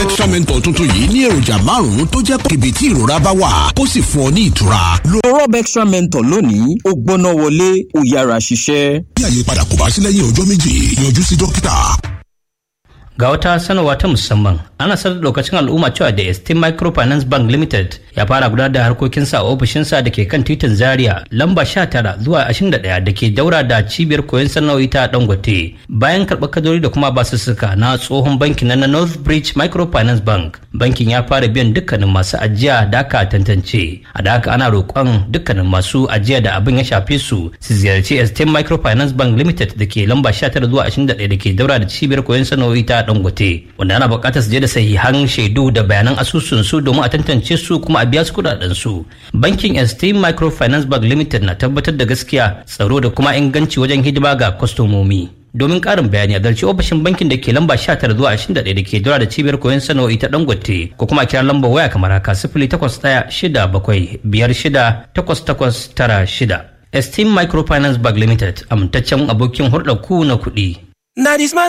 extra mentor tuntun yìí ní èròjà márùn-ún tó jẹ́ kíbi tí ìrora bá wà kó sì fún ọ ní ìtura. lo rob extra mentor lónìí ó gbóná wọlé ó yára ṣiṣẹ́. bí àyípadà kò bá sí lẹ́yìn ọjọ́ méjì yọjú sí dókítà. ga wata sanarwa ta musamman ana sanar da lokacin al'umma cewa da esteem microfinance bank limited ya fara gudanar da harkokinsa a ofishinsa da ke kan titin zaria lamba 19 zuwa 21 da ke daura da cibiyar koyon sana'o'i ta dangote bayan karɓar kadori da kuma basussuka na tsohon bankin na north bridge microfinance bank bankin ya fara biyan dukkanin masu ajiya da aka tantance a da haka ana roƙon dukkanin masu ajiya da abin ya shafe su su ziyarci esteem microfinance bank limited da ke lamba 19 zuwa 21 da ke daura da cibiyar koyon sana'o'i ta dangote wanda ana buƙatar su je da sahihan shaidu da bayanan asusun su domin a tantance su kuma a biya su kudaden su bankin esteem microfinance bank limited na tabbatar da gaskiya tsaro da kuma inganci wajen hidima ga kwastomomi domin ƙarin bayani a zarci ofishin bankin da ke lamba 19 zuwa 21 da ke dora da cibiyar koyon sana'o'i ta dangote ko kuma kira lambar waya kamar haka 08167568896 esteem microfinance bank limited amintaccen abokin hulɗar ku na kuɗi Na